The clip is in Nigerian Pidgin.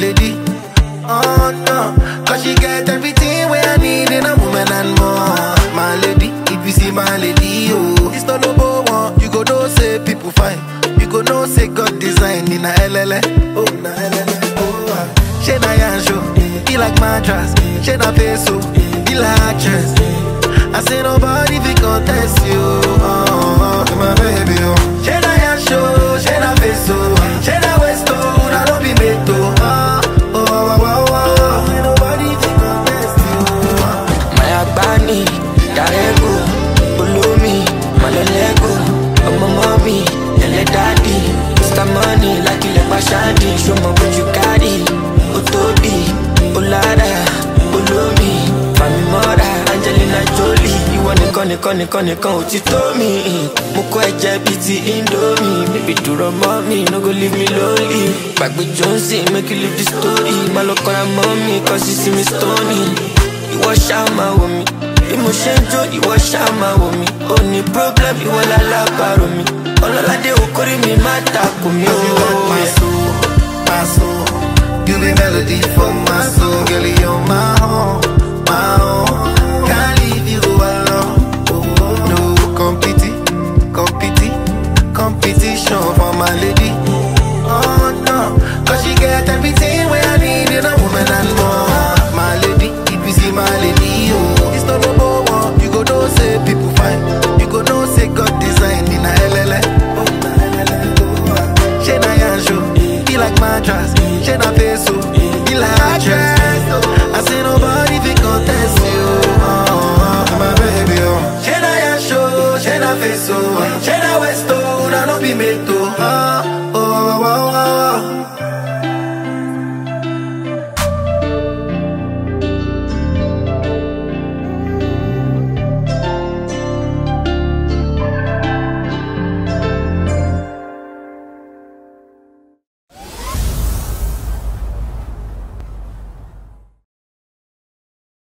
lady. Oh no, cause she get everything where I need in a woman and more. My lady, if you see my lady, oh, it's not number one. You go know say people fine. You go know say God design in a LLA. Oh, na LLA. Oh, ah. she na yansho, he like mattress. She na peso, he like actress. I say nobody fi contest you. Oh, oh, oh, my baby, oh. She na yansho, she na peso, she na westo, na no be meto. Oh, oh, oh, oh, oh. Ain't nobody fi contest you. Oh. Maya Bani, Darego, Ulumi, Malolego, Ọmọ mọ́mí, Lẹ́lẹ́ dádì, Mr. Money, Lákìlẹ̀ Pàṣádì, Ṣọmọ bójú kárì, ó tóbi, ó lára, olómi, Fàmì mọ́ra, Angelina Jolie, ìwọ nìkan nìkan nìkan nìkan ò ti tó mi. Mo kọ́ ẹ̀jẹ̀ bíi ti Indomie, bébí dúró mọ́ mi, no go leave me lonely. Gbàgbé Johnson, make you leave the story, má lọ kọ́ra mọ́ mi, kọ́ sí sí mi stony ìwọ ṣáà máa wò mí bí mo ṣe ń jó ìwọ ṣáà máa wò mí ó ní problem ìwọ lálábàárò mi ọlọ́ládé okòrí mi má takò mí Cause you got my ó. soul, my soul. You be melody for my soul, girl. You're my own, my own. Can't leave